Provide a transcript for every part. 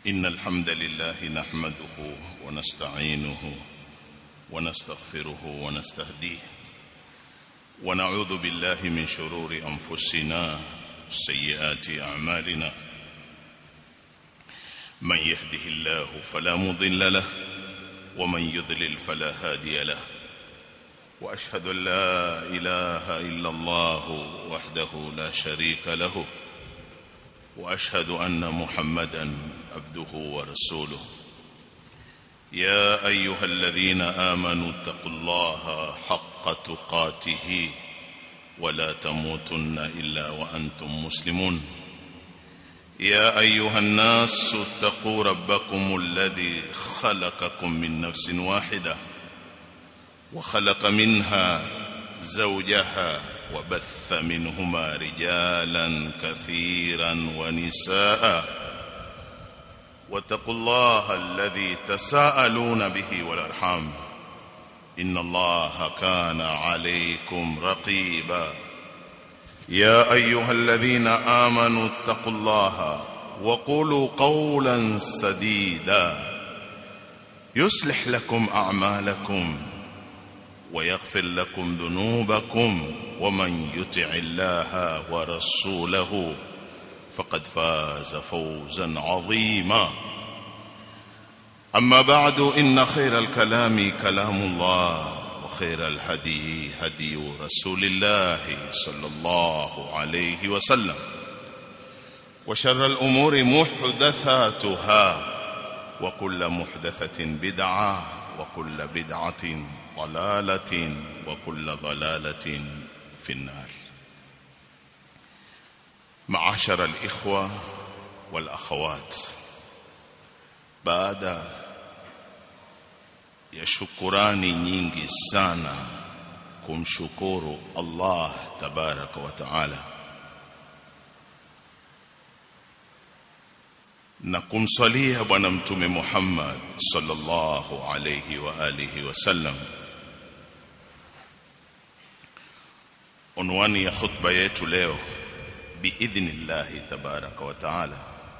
إن الحمد لله نحمده ونستعينه ونستغفره ونستهديه ونعوذ بالله من شرور أنفسنا سيئات أعمالنا من يهده الله فلا مضل له ومن يضلل فلا هادي له وأشهد أن لا إله إلا الله وحده لا شريك له واشهد ان محمدا عبده ورسوله يا ايها الذين امنوا اتقوا الله حق تقاته ولا تموتن الا وانتم مسلمون يا ايها الناس اتقوا ربكم الذي خلقكم من نفس واحده وخلق منها زوجها وبث منهما رجالا كثيرا ونساء واتقوا الله الذي تساءلون به والارحام ان الله كان عليكم رقيبا يا ايها الذين امنوا اتقوا الله وقولوا قولا سديدا يصلح لكم اعمالكم ويغفر لكم ذنوبكم ومن يطع الله ورسوله فقد فاز فوزا عظيما اما بعد ان خير الكلام كلام الله وخير الهدي هدي رسول الله صلى الله عليه وسلم وشر الامور محدثاتها وكل محدثه بدعه وكل بدعه ضلاله وكل ضلاله في النار معاشر الاخوه والاخوات baada ya shukurani nyingi sana kumshukuru Allah tabaraka wa taala na kumswalia bwana mtume Muhammad sallallahu alayhi wa alihi wasallam unwani ya khutba yetu leo biidhnillahi tabaraka wa taala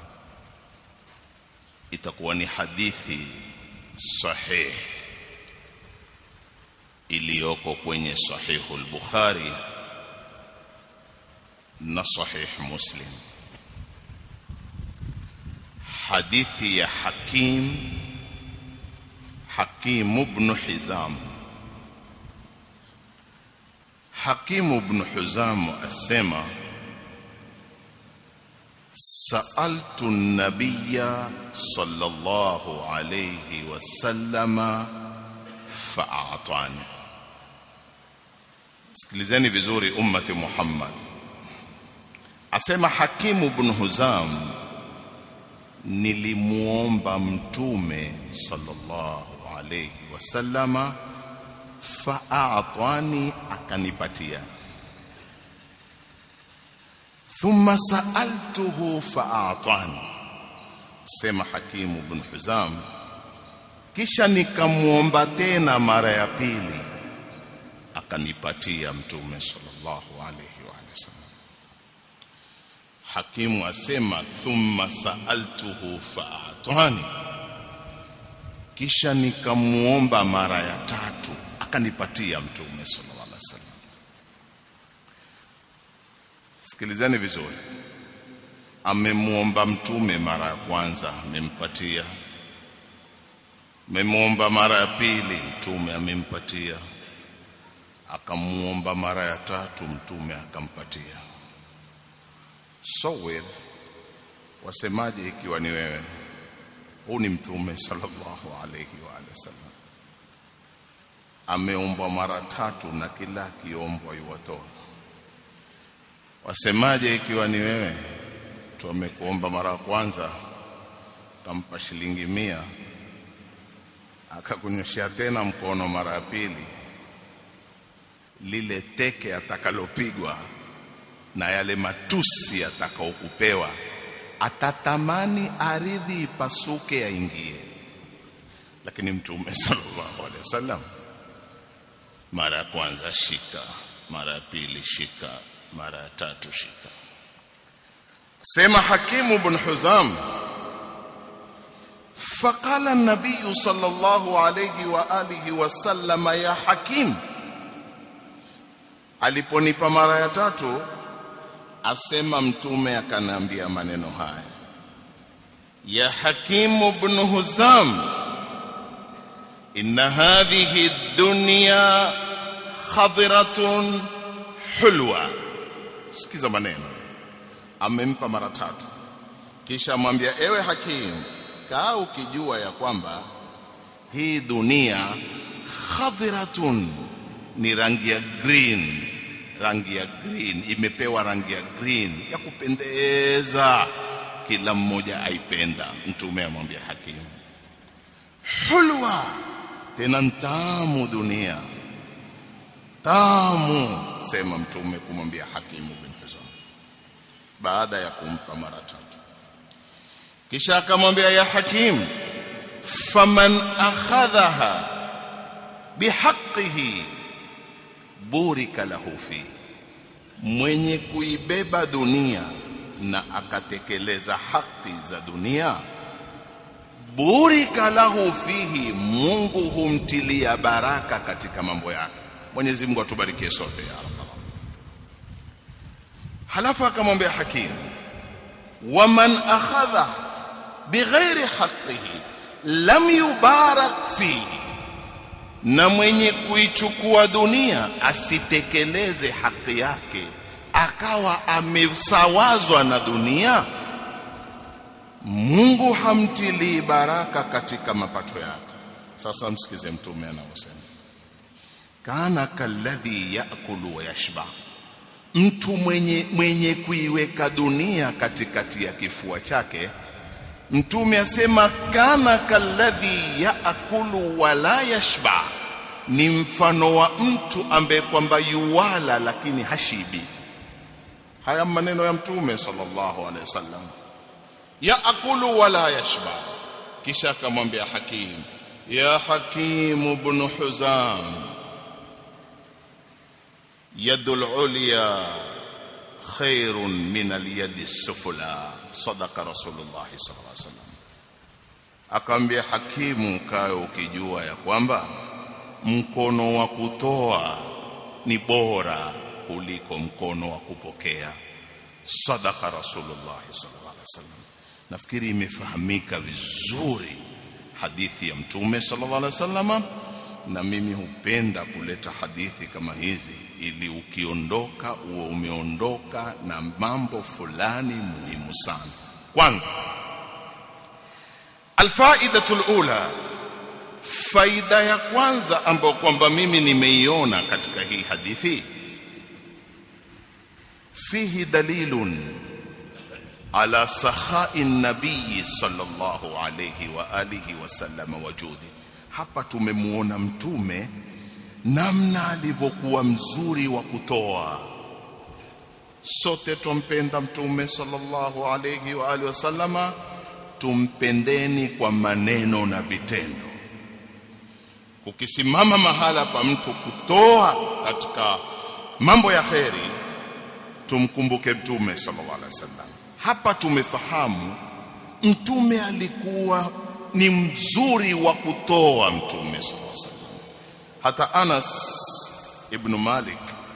itakuwa ni hadithi sahih iliyoko kwenye sahihu al-Bukhari na sahih Muslim hadithi ya Hakim Hakim ibn Hizam Hakim ibn Hizam asema سألت النبي صلى الله عليه وسلم فأعطاني sikilizeni vizuri ummati Muhammad asema Hakimu ibn Huzam nilimuomba mtume sallallahu alayhi wasallama fa'atani akanipatia thumma sa'altuhu fa'atani sema hakimu ibn huzam kisha nikamuomba tena mara ya pili akanipatia mtume sallallahu alayhi wa sallam hakimu asema thumma sa'altuhu fa'atani kisha nikamuomba mara ya tatu akanipatia mtume sallallahu alaihi wasallam sikilizeni vizuri amemuomba mtume mara ya kwanza amempatia amemuomba mara ya pili mtume amempatia akamuomba mara ya tatu mtume akampatia so with wasemaje ikiwa ni wewe huu ni mtume sallallahu alayhi wa sallam ameombwa mara tatu na kila akiombwa yuwatoa wasemaje ikiwa ni wewe tu amekuomba mara ya kwanza kampa shilingi mia akakunyoshia tena mkono mara ya pili lile teke atakalopigwa na yale matusi atakaokupewa atatamani aridhi ipasuke aingie lakini mtume sallallahu alaihi wasallam mara ya kwanza shika mara ya pili shika mara ya tatu shika sema hakimu ibn huzam فقال النبي صلى الله عليه وآله وسلم يا حكيم aliponipa mara ya tatu asema mtume akaniambia maneno haya ya hakimu ibn huzam inna hadhihi dunya khadhiratun hulwa sikiza maneno amempa mara tatu kisha amwambia ewe hakimu kaa ukijua ya kwamba hii dunia khadhiratun ni rangi ya green rangi ya green imepewa rangi ya green ya kupendeza kila mmoja aipenda mtume amwambia hakimu hulwa tena ntamu dunia tamu sema mtume kumwambia hakimu bin hizam baada ya kumpa mara tatu kisha akamwambia ya hakim faman akhadhaha bihaqqihi burika lahu fi mwenye kuibeba dunia na akatekeleza haki za dunia burika lahu fihi Mungu humtilia baraka katika mambo yake Mwenyezi Mungu atubarikie sote ya rabbal halafu akamwambia hakim waman akhadha bighairi haqqihi lam yubarak fihi na mwenye kuichukua dunia asitekeleze haki yake akawa amesawazwa na dunia Mungu hamtilii baraka katika mapato yake sasa msikize mtume anavyosema kana kalladhi yakulu wa yashba mtu mwenye, mwenye kuiweka dunia katikati ya kifua chake mtume asema kana kalladhi yaakulu wala yashba ni mfano wa mtu ambaye kwamba yuwala lakini hashibi haya maneno ya mtume sallallahu alaihi wasallam yaakulu wala yashba kisha akamwambia hakim ya hakim ibn huzam yadul ulya khairun min al-yadi sufla sadaqa rasulullah sallallahu alaihi wasallam akamwambia hakimu kae ukijua ya kwamba mkono wa kutoa ni bora kuliko mkono wa kupokea sadaqa rasulullah sallallahu alaihi wasallam nafikiri imefahamika vizuri hadithi ya mtume sallallahu alaihi wasallam na mimi hupenda kuleta hadithi kama hizi ili ukiondoka uwe umeondoka na mambo fulani muhimu sana kwanza alfaidatul ula faida ya kwanza ambayo kwamba mimi nimeiona katika hii hadithi fihi dalilun ala sakhai nabii sallallahu alayhi wa alihi wasallam wajudi hapa tumemuona mtume namna alivyokuwa mzuri wa kutoa sote tumpenda mtume sallallahu alayhi wa alihi wasallama tumpendeni kwa maneno na vitendo kukisimama mahala pa mtu kutoa katika mambo ya kheri tumkumbuke mtume sallallahu alaihi wasallam hapa tumefahamu mtume alikuwa ni mzuri wa kutoa mtume sallallahu alaihi wasallam hata Anas ibn Malik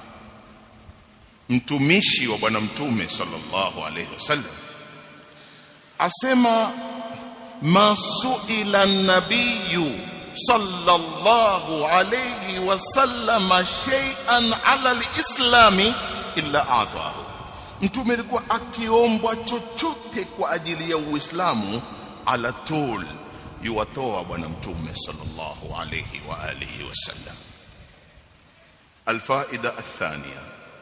mtumishi wa bwana mtume sallallahu alaihi wasallam asema masuila nabiyu sallallahu alayhi wasallam shay'an ala alislami illa atahu mtume alikuwa akiombwa chochote kwa ajili ya uislamu ala tul yuwatoa bwana mtume sallallahu alayhi wa alihi wasallam alfaida athania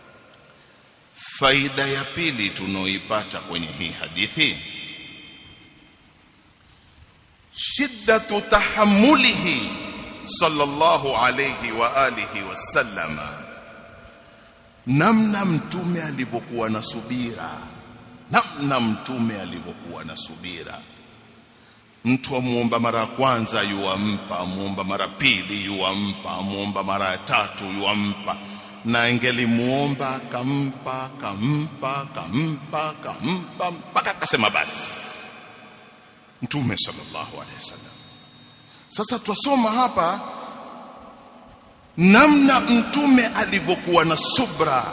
faida ya pili tunaoipata kwenye hii hadithi shiddatu tahammulihi sallallahu alayhi wa alihi wasallam namna mtume alivyokuwa na subira namna mtume alivyokuwa na subira mtu amuomba mara ya kwanza yuampa amuomba mara pili yuampa amuomba mara ya tatu yuampa na angelimuomba kampa kampa kampa kampa mpaka akasema basi mtume sallallahu alaihi wasallam sasa twasoma hapa namna mtume alivyokuwa na subra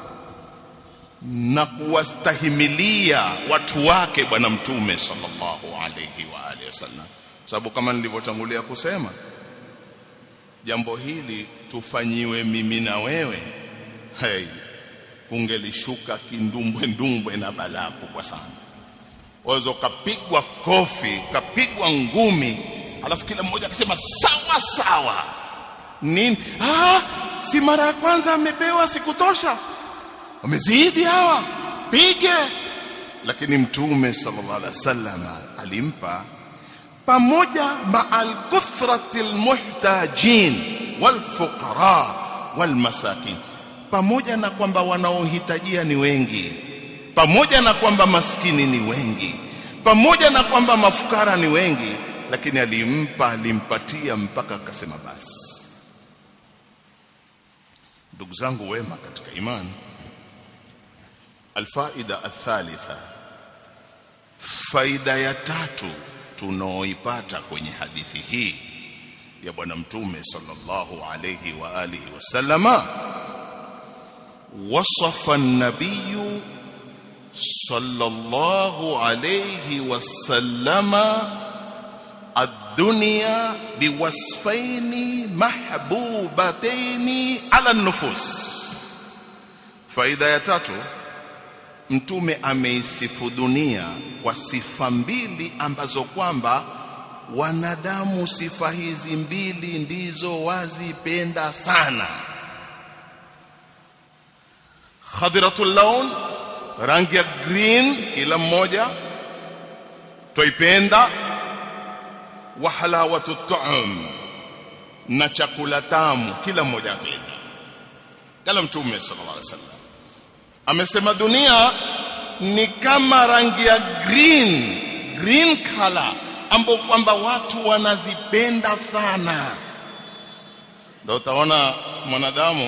na kuwastahimilia watu wake bwana mtume sallallahu alayhi wa alihi wasallam sababu kama nilivyotangulia kusema jambo hili tufanyiwe mimi na wewe hey, kungelishuka kindumbwe ndumbwe na balaa kubwa sana waweza ukapigwa kofi ukapigwa ngumi alafu kila mmoja akasema sawa sawa nini ah si mara ya kwanza amepewa sikutosha wamezidi hawa pige lakini mtume sallallahu alaihi wasallam alimpa pamoja ma'al kuthrati almuhtajin walfuqara walmasakin pamoja na kwamba wanaohitajia ni wengi pamoja na kwamba maskini ni wengi pamoja na kwamba mafukara ni wengi lakini alimpa alimpatia mpaka akasema basi ndugu zangu wema katika imani alfaida athalitha faida ya tatu tunaoipata kwenye hadithi hii ya bwana mtume sallallahu alayhi wa alihi wasallama wasafa an-nabiy sallallahu alayhi wasallama الدنيا بوصفين محبوبتين على النفوس faida ya tatu mtume ameisifu dunia kwa sifa mbili ambazo kwamba wanadamu sifa hizi mbili ndizo wazipenda sana khadiratul laun rangi ya green kila mmoja twaipenda wa halawatu tu'am na chakula tamu kila mmoja apenda kala mtume sallallahu alaihi wasallam amesema dunia ni kama rangi ya green green color ambapo kwamba watu wanazipenda sana ndio utaona mwanadamu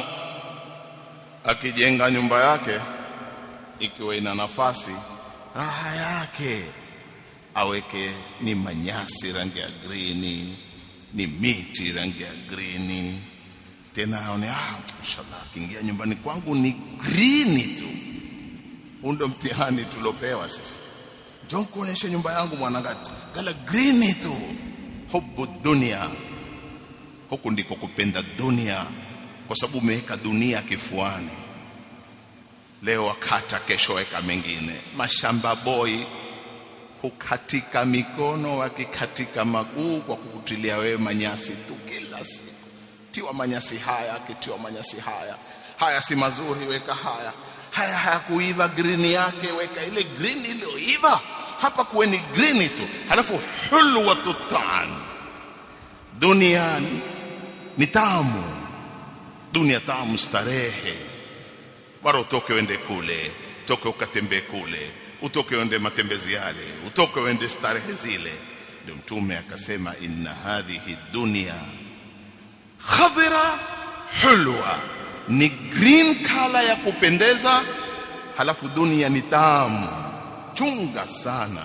akijenga nyumba yake ikiwa ina nafasi raha yake aweke ni manyasi rangi ya green ni miti rangi ya green tena aone ah inshallah akiingia nyumbani kwangu ni green tu huu ndio mtihani tulopewa sisi njoo kuonesha nyumba yangu mwanangu gala green tu hubu dunia huku ndiko kupenda dunia kwa sababu umeweka dunia kifuani leo wakata kesho weka mengine mashamba boy hukatika mikono wakikatika maguu kwa kukutilia wewe manyasi tu kila siku tiwa manyasi haya akitiwa manyasi haya haya si mazuri weka haya haya hayakuiva green yake weka ile green iliyoiva hapa kuweni green tu halafu hulwatu taan dunia ni tamu dunia tamu starehe mara utoke uende kule toke ukatembee kule utoke uende matembezi yale utoke uende starehe zile ndio mtume akasema inna hadhihi dunya khadira hulwa ni green color ya kupendeza halafu dunia ni tamu chunga sana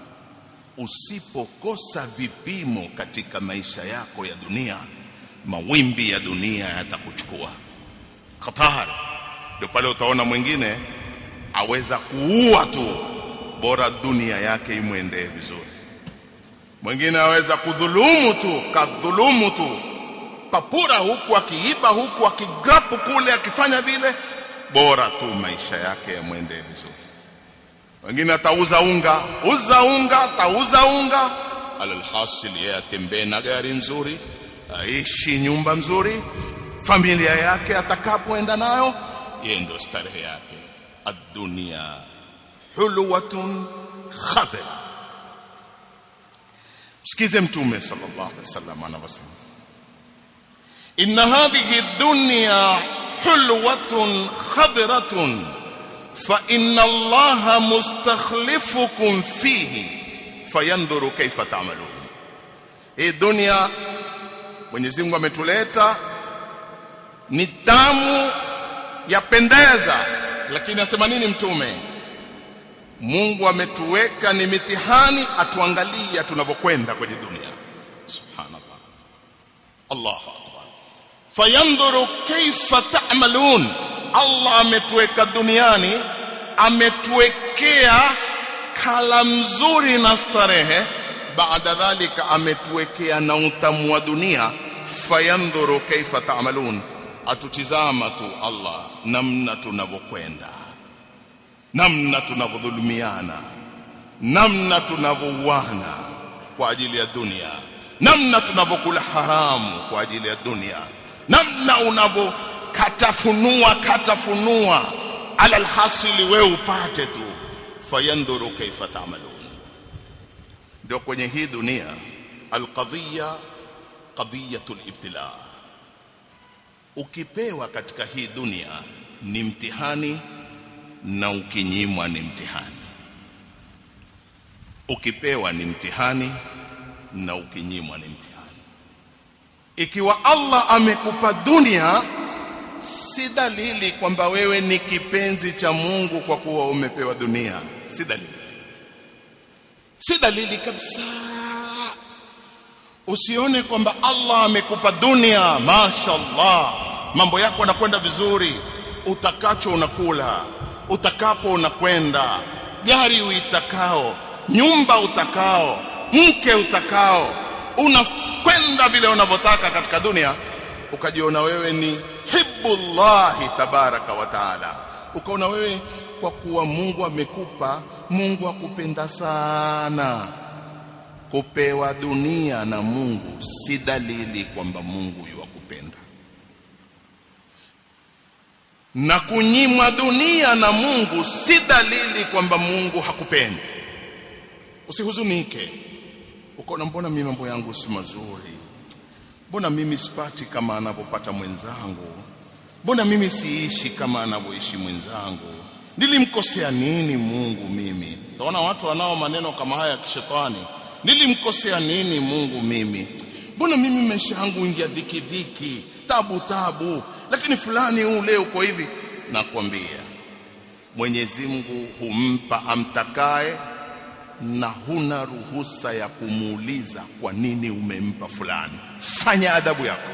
usipokosa vipimo katika maisha yako ya dunia mawimbi ya dunia yatakuchukua khatari ndio pale utaona mwingine aweza kuua tu bora dunia yake imwendee vizuri mwingine aweza kudhulumu tu kadhulumu tu papura huku akiiba huku akigrapu kule akifanya vile bora tu maisha yake yamwendee vizuri wengine atauza unga uza unga atauza unga alalhasil yeye atembee na gari nzuri aishi nyumba nzuri familia yake atakapoenda nayo yeye ndio starehe yake الدنيا حلوة خضرة sikize mtume sallallahu alaihi wasallam anavyosema inna hadhihi dunya hulwatun khadratun fa inna allaha mustakhlifukum fihi fayanduru kaifa ta'malun hii dunia Mwenyezi Mungu ametuleta ni tamu yapendeza lakini asema nini mtume Mungu ametuweka ni mitihani atuangalia tunavyokwenda kwenye dunia subhanallah Allahu akbar fayandhuru kaifa ta'malun Allah ametuweka duniani ametuwekea kala mzuri na starehe baada dhalika ametuwekea na utamu wa dunia fayandhuru kaifa ta'malun atutizama tu Allah namna tunavyokwenda namna tunavyodhulumiana namna tunavyouana kwa ajili ya dunia namna tunavyokula haramu kwa ajili ya dunia namna unavyokatafunua katafunua ala alhasili wewe upate tu fayandhuru kaifa ta'malun ndio kwenye hii dunia alqadhiya qadiyatul ibtila ukipewa katika hii dunia ni mtihani na ukinyimwa ni mtihani ukipewa ni mtihani na ukinyimwa ni mtihani ikiwa Allah amekupa dunia si dalili kwamba wewe ni kipenzi cha Mungu kwa kuwa umepewa dunia si dalili si dalili kabisa usione kwamba Allah amekupa dunia mashallah mambo yako yanakwenda vizuri utakacho unakula utakapo unakwenda gari uitakao nyumba utakao mke utakao unakwenda vile unavyotaka katika dunia ukajiona wewe ni hibbullahi tabaraka wa taala ukaona wewe kwa kuwa Mungu amekupa Mungu akupenda sana kupewa dunia na Mungu si dalili kwamba Mungu yuwakupenda na kunyimwa dunia na Mungu si dalili kwamba Mungu hakupendi usihuzunike ukaona mbona mimi mambo yangu si mazuri mbona mimi sipati kama anavyopata mwenzangu mbona mimi siishi kama anavyoishi mwenzangu nilimkosea nini Mungu mimi taona watu wanao maneno kama haya ya kishetani nilimkosea nini Mungu mimi mbona mimi maisha yangu ingia dhiki dhiki tabu tabu lakini fulani huu leo uko hivi nakwambia Mwenyezi Mungu humpa amtakaye na huna ruhusa ya kumuuliza kwa nini umempa fulani fanya adabu yako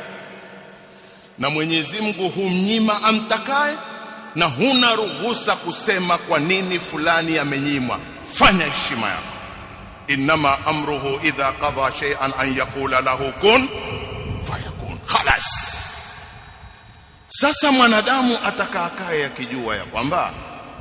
na Mwenyezi Mungu humnyima amtakaye na huna ruhusa kusema kwa nini fulani amenyimwa fanya heshima yako inma amruhu idha qada shay'an an yaqula lahu kun fayakun khalas sasa mwanadamu atakaakaye akijua ya kwamba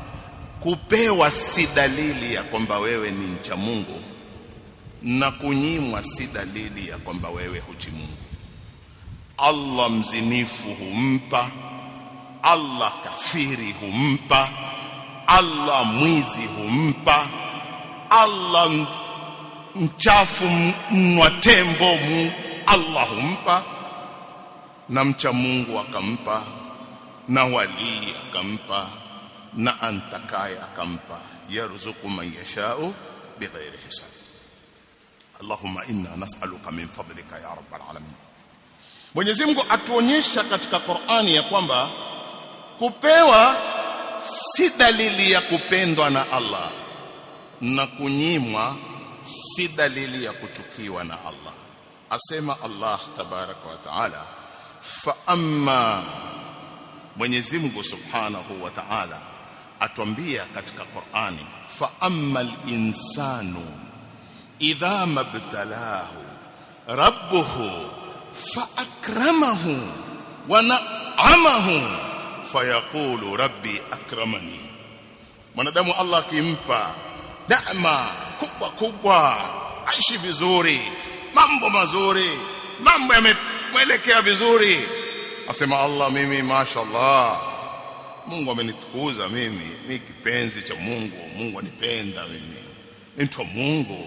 kupewa si dalili ya kwamba wewe ni mcha Mungu na kunyimwa si dalili ya kwamba wewe huchi Mungu Allah mzinifu humpa Allah kafiri humpa Allah mwizi humpa Allah mchafu mnwa tembo mu Allah humpa na mcha Mungu akampa na walii akampa na antakaye akampa yarzuku man yashau bighairi hisab Allahumma inna nas'aluka min fadlika ya rabbal alamin Mwenyezi Mungu atuonyesha katika Qur'ani ya kwamba kupewa si dalili ya kupendwa na Allah na kunyimwa si dalili ya kuchukiwa na Allah asema Allah tabaraka wa taala fa amma Mwenyezi Mungu Subhanahu wa Ta'ala atuambia katika Qur'ani fa ammal insanu idha mabtalahu rabbuhu fa akramahu wa na'amahu fayaqulu rabbi akramani mwanadamu Allah akimpa neema kubwa kubwa aishi vizuri mambo mazuri mambo yamemwelekea vizuri asema Allah mimi mashallah Mungu amenitukuza mimi mimi kipenzi cha Mungu Mungu anipenda mimi mtu Mungu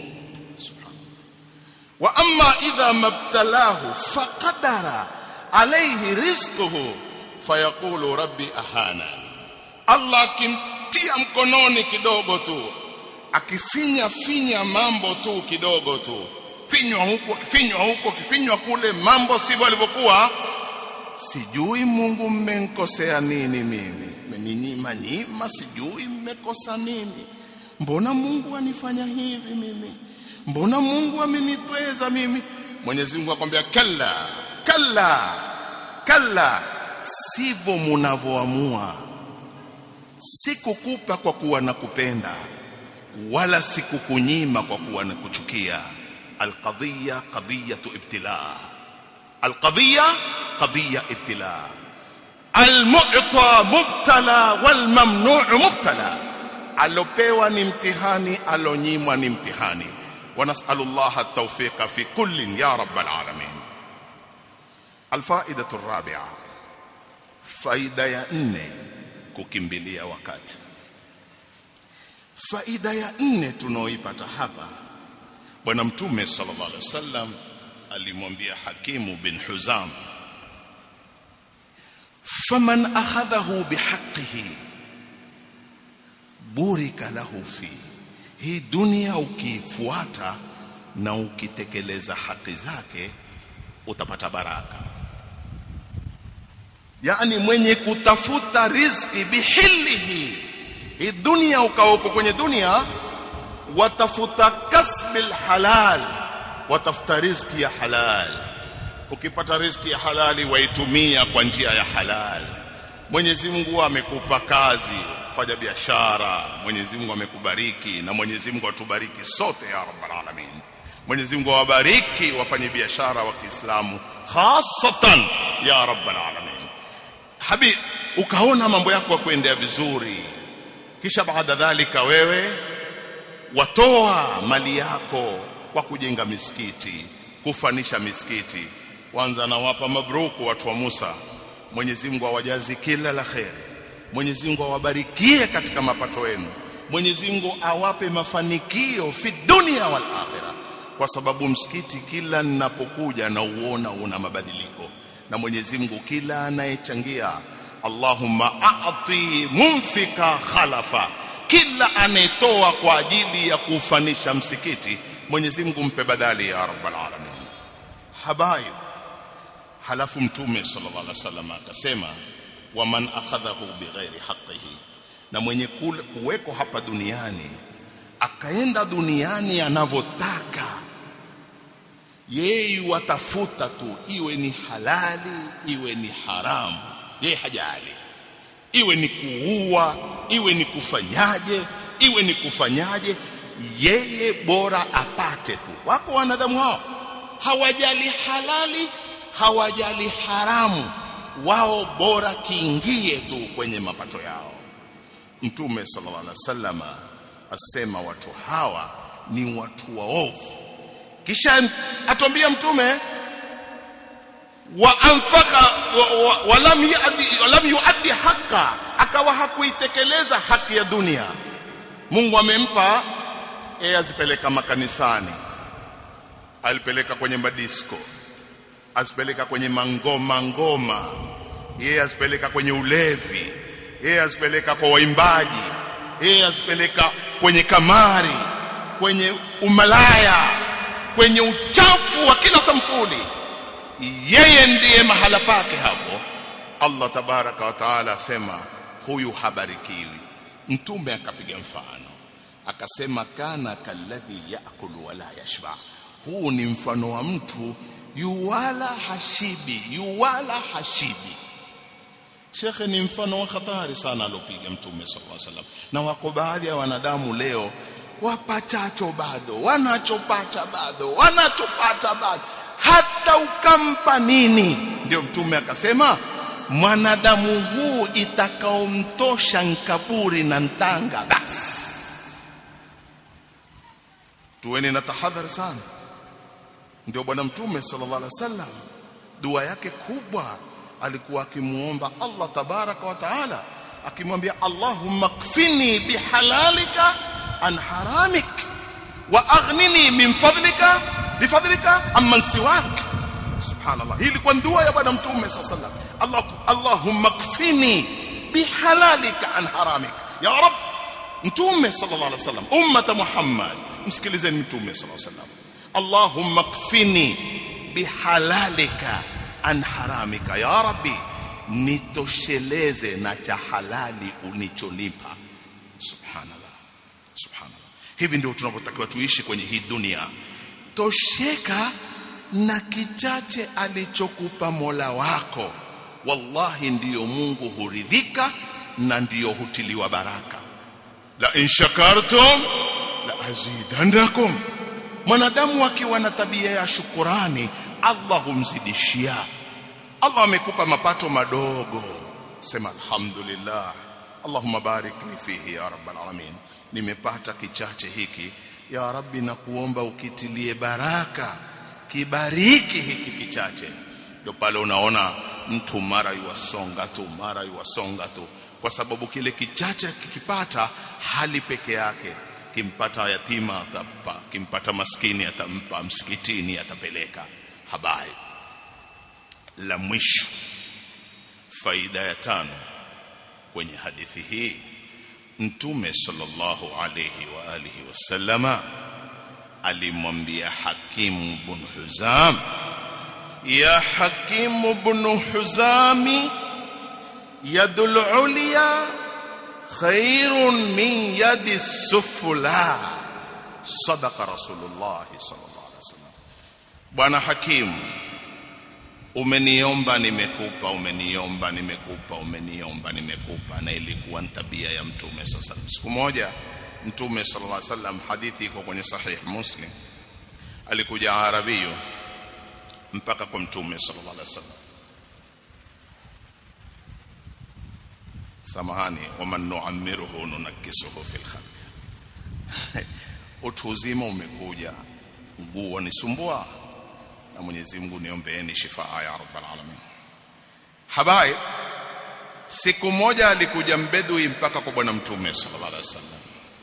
wa amma idha mabtalahu faqadara alayhi rizquhu fayaqulu rabbi ahana Allah akimtia mkononi kidogo tu akifinya finya mambo tu kidogo tu finywa huko kifinywa huko kifinywa kule mambo sivyo alivyokuwa sijui Mungu mmenkosea nini mimi mmeninyima nyima sijui mmekosa nini mbona Mungu anifanya hivi mimi mbona Mungu amenitweza mimi Mwenyezi Mungu akwambia kalla kalla kalla sivyo munavyoamua sikukupa kwa kuwa nakupenda wala sikukunyima kwa kuwa nakuchukia alqadhiya qadhiyatu ibtila alqadhiya qadhiya ibtila almu'ta mubtala walmamnu' mubtala alopewa ni mtihani alonyimwa ni mtihani ونسأل الله التوفيق في كل يا رب العالمين الفائدة الرابعة faida ya nne kukimbilia wakati faida ya nne tunaoipata hapa bwana mtume sallallahu alaihi wasallam alimwambia hakimu bin huzam faman akhadhahu bihaqqihi burika lahu fi hii dunia ukifuata na ukitekeleza haki zake utapata baraka yani mwenye kutafuta riziki bihilihi hii dunia ukaopo kwenye dunia watafuta kasbil halal watafuta riziki ya halal ukipata riziki ya halali waitumia kwa njia ya halal Mwenyezi Mungu amekupa kazi fanya biashara Mwenyezi Mungu amekubariki na Mwenyezi Mungu atubariki sote ya rabbal alamin Mwenyezi Mungu awabariki wafanye biashara wa Kiislamu hasatan ya rabbal alamin habib ukaona mambo yako kuendea vizuri kisha baada dhalika wewe watoa mali yako kwa kujenga misikiti kufanisha misikiti kwanza nawapa mabruku watu wa Musa Mwenyezi Mungu awajazi kila la kheri Mwenyezi Mungu awabarikie katika mapato yenu Mwenyezi Mungu awape mafanikio fi dunia wal akhirah kwa sababu msikiti kila ninapokuja na uona una mabadiliko na Mwenyezi Mungu kila anayechangia Allahumma a'ti munfika khalafa kila anayetoa kwa ajili ya kufanisha msikiti Mwenyezi Mungu mpe badali ya rabbal alamin habaib halafu mtume sallallahu alaihi wasallam akasema waman akhadhahu bighairi haqqihi na mwenye kuweko hapa duniani akaenda duniani anavyotaka yeye watafuta tu iwe ni halali iwe ni haramu yeye hajali iwe ni kuua iwe ni kufanyaje iwe ni kufanyaje yeye bora apate tu wako wanadamu hao hawajali halali hawajali haramu wao bora kiingie tu kwenye mapato yao mtume sallallahu alaihi wasallam asema watu hawa ni watu waovu kisha atwambia mtume wa anfaka walam wa, wa yuaddi walam yuaddi haqa akawa hakuitekeleza haki ya dunia Mungu amempa yeye azipeleka makanisani alipeleka kwenye madisko azipeleka kwenye mangoma ngoma yeye azipeleka kwenye ulevi yeye azipeleka kwa waimbaji yeye azipeleka kwenye kamari kwenye umalaya kwenye uchafu wa kila sampuli yeye ndiye mahala pake hapo Allah tabaraka wa taala asema huyu habarikiwi mtume akapiga mfano akasema kana kalladhi yaakulu wala yashba huu ni mfano wa mtu yuwala hashibi yuwala hashibi shekhe ni mfano wa hatari sana alopiga mtume sallallahu alaihi wasallam na wako baadhi ya wanadamu leo wapachacho bado wanachopata bado wanachopata bado hata ukampa nini ndio mtume akasema mwanadamu huu itakaomtosha nkaburi na ntanga basi tuweni na tahadhari sana ndio bwana mtume sallallahu alaihi wasallam dua yake kubwa alikuwa akimuomba Allah tabaraka wa taala akimwambia Allahumma kfini bihalalika an haramik wa aghnini min fadlika bifadlika amman siwak subhanallah hii ilikuwa dua ya bwana mtume sallallahu alaihi wasallam Allah Allahumma kfini bihalalika an haramik ya rab mtume sallallahu alaihi wasallam ummata muhammad msikilizeni mtume sallallahu alaihi wasallam Allahumma kfini bihalalika an haramika ya rabbi nitosheleze na cha halali unichonipa subhanallah subhanallah hivi ndio tunavyotakiwa tuishi kwenye hii dunia tosheka na kichache alichokupa Mola wako wallahi ndiyo Mungu huridhika na ndiyo hutiliwa baraka la in shakartum la azidannakum mwanadamu akiwa na tabia ya shukurani Allah humzidishia Allah amekupa mapato madogo sema alhamdulillah Allahumma barik li fihi ya rabbal alamin nimepata kichache hiki ya rabbi na kuomba ukitilie baraka kibariki hiki kichache ndio pale unaona mtu mara yuwasonga tu mara yuwasonga tu kwa sababu kile kichache kikipata hali peke yake kimpata yatima atampa kimpata maskini atampa msikitini atapeleka habari la mwisho faida ya tano kwenye hadithi hii mtume sallallahu alayhi wa alihi wasallama alimwambia hakimu bin huzam ya hakimu bin huzami yadul ulya khairun min yadi sufla sadaqa rasulullah sallallahu alaihi wasallam bwana hakimu umeniomba nimekupa umeniomba nimekupa umeniomba nimekupa na ilikuwa tabia ya mtume sasa siku moja mtume sallallahu alaihi wasallam hadithi iko kwenye sahih muslim alikuja arabiyo mpaka kwa mtume sallallahu alaihi wasallam samahani waman nuammiruhu nunakisuhu fil khalq utu uzima umekuja mguu wanisumbua na Mwenyezi Mungu niombeeni shifaa ya rabbal alamin habai siku moja alikuja mbedui mpaka kwa bwana mtume sallallahu alaihi wasallam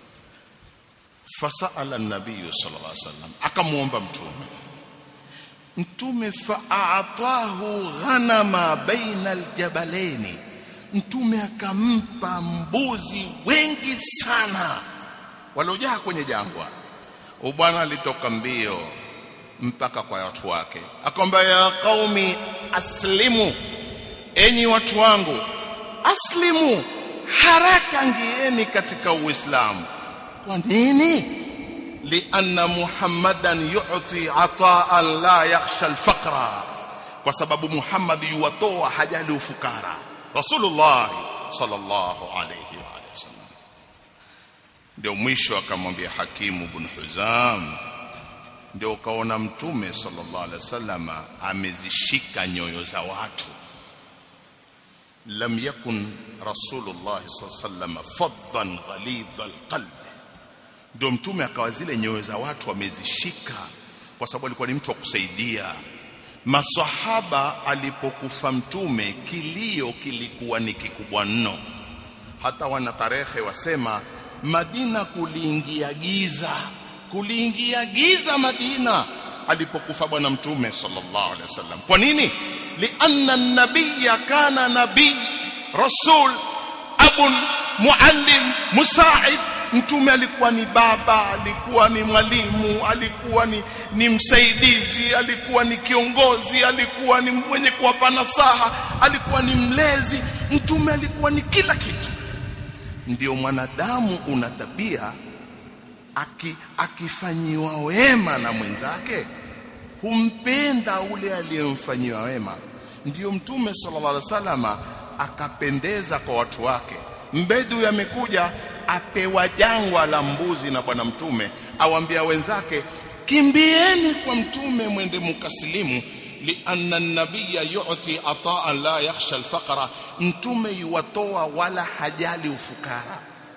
fasala an-nabiy sallallahu alaihi wasallam akamuomba mtume mtume fa'atahu ghanama baina aljabalaini mtume akampa mbuzi wengi sana waliojaa kwenye jangwa bwana alitoka mbio mpaka kwa watu wake akamwambia ya qaumi aslimu enyi watu wangu aslimu haraka ngieni katika uislamu kwa nini lianna muhammadan yu'ti ataan la yakhsha alfaqra kwa sababu muhammad yuwatoa hajali ufukara rasulullah sallallahu alayhi wa alihi wasallam ndio mwisho akamwambia hakimu ibn huzam ndio ukaona mtume sallallahu alaihi wasallam amezishika nyoyo za watu lam yakun rasulullah sallallahu alaihi wasallam faddan ghalidha alqalb ndio mtume akawa zile nyoyo za watu amezishika kwa sababu alikuwa ni mtu wa kusaidia masahaba alipokufa mtume kilio kilikuwa ni kikubwa mno hata wana tarehe wasema Madina kuliingia giza kuliingia giza Madina alipokufa bwana mtume sallallahu alaihi wasallam kwa nini lianna nabiyya kana nabii rasul abun muallim musaid mtume alikuwa ni baba alikuwa ni mwalimu alikuwa ni, ni msaidizi alikuwa ni kiongozi alikuwa ni mwenye kuwapa nasaha alikuwa ni mlezi mtume alikuwa ni kila kitu ndio mwanadamu una tabia aki, akifanyiwa wema na mwenzake humpenda ule aliyemfanyiwa wema ndiyo mtume sallallahu alaihi wasallama akapendeza kwa watu wake mbedu amekuja apewa jangwa la mbuzi na bwana mtume awambia wenzake kimbieni kwa mtume mwende mukasilimu lianna nabiyya yu'ti ataan la yakhsha alfaqra mtume yuwatoa wala hajali ufukara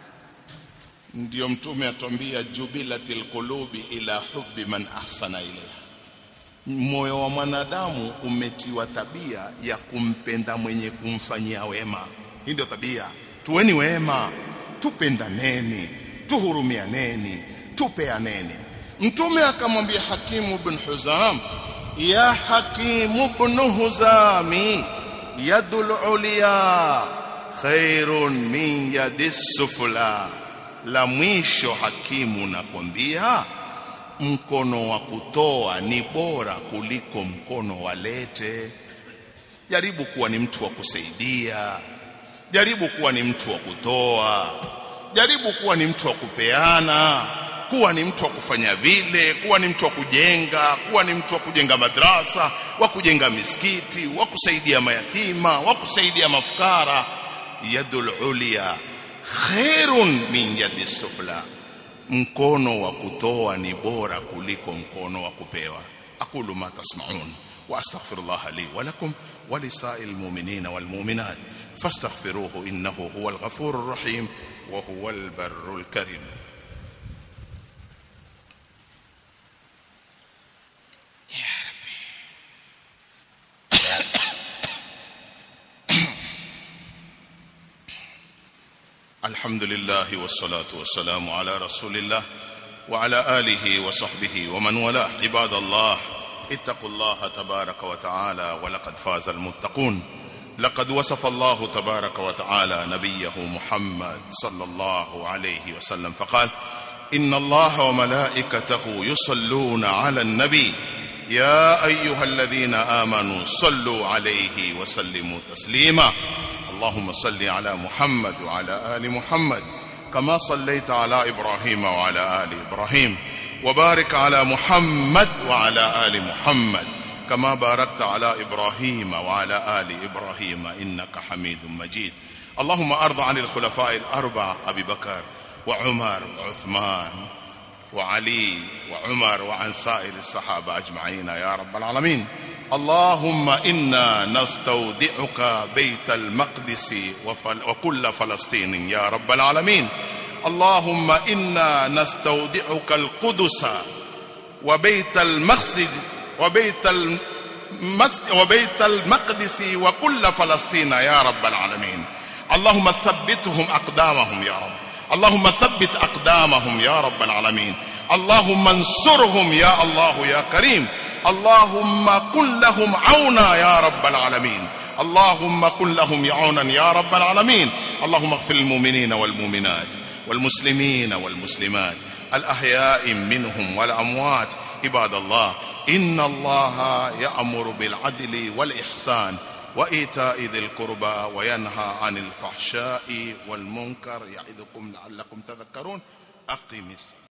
ndiyo mtume atwambia jubilatil qulubi ila hubbi man ahsana ilayha moyo wa mwanadamu umetiwa tabia ya kumpenda mwenye kumfanyia wema hii ndio tabia tuweni wema tupendaneni tuhurumianeni tupeaneni mtume akamwambia hakimu bin huzam ya hakimu bin huzami yadul ulya khairun min yadis sufla la mwisho hakimu nakwambia mkono wa kutoa ni bora kuliko mkono wa lete jaribu kuwa ni mtu wa kusaidia jaribu kuwa ni mtu wa kutoa jaribu kuwa ni mtu wa kupeana kuwa ni mtu wa kufanya vile kuwa ni mtu wa kujenga kuwa ni mtu wa kujenga madrasa wa kujenga misikiti wa kusaidia mayatima wa kusaidia mafukara yadul ulya khairun min yadi sufla mkono wa kutoa ni bora kuliko mkono wa kupewa aqulu ma tasma'un wa astaghfirullah li wa lakum wa lisa'il mu'minina wal mu'minat fastaghfiruhu innahu huwal ghafurur rahim wa huwal barrul karim الحمد لله والصلاة والسلام على رسول الله وعلى آله وصحبه ومن والاه عباد الله اتقوا الله تبارك وتعالى ولقد فاز المتقون لقد وصف الله تبارك وتعالى نبيه محمد صلى الله عليه وسلم فقال إن الله وملائكته يصلون على النبي يا أيها الذين آمنوا صلوا عليه وسلموا تسليما اللهم صل على محمد وعلى آل محمد كما صليت على إبراهيم وعلى آل إبراهيم وبارك على محمد وعلى آل محمد كما باركت على إبراهيم وعلى آل إبراهيم إنك حميد مجيد اللهم أرض عن الخلفاء الأربعة أبي بكر وعمر وعثمان وعلي وعمر وعن سائر الصحابة أجمعين يا رب العالمين اللهم إنا نستودعك بيت المقدس وفل وكل فلسطين يا رب العالمين اللهم إنا نستودعك القدس وبيت المقصد وبيت المسجد وبيت المقدس وكل فلسطين يا رب العالمين اللهم ثبتهم أقدامهم يا رب اللهم ثبت أقدامهم يا رب العالمين اللهم انصرهم يا الله يا كريم اللهم كن لهم عونا يا رب العالمين اللهم كن لهم عونا يا رب العالمين اللهم اغفر المؤمنين والمؤمنات والمسلمين والمسلمات الأحياء منهم والأموات عباد الله إن الله يأمر بالعدل والإحسان وإيتاء ذي القربى وينهى عن الفحشاء والمنكر يعظكم لعلكم تذكرون أقم الصلاة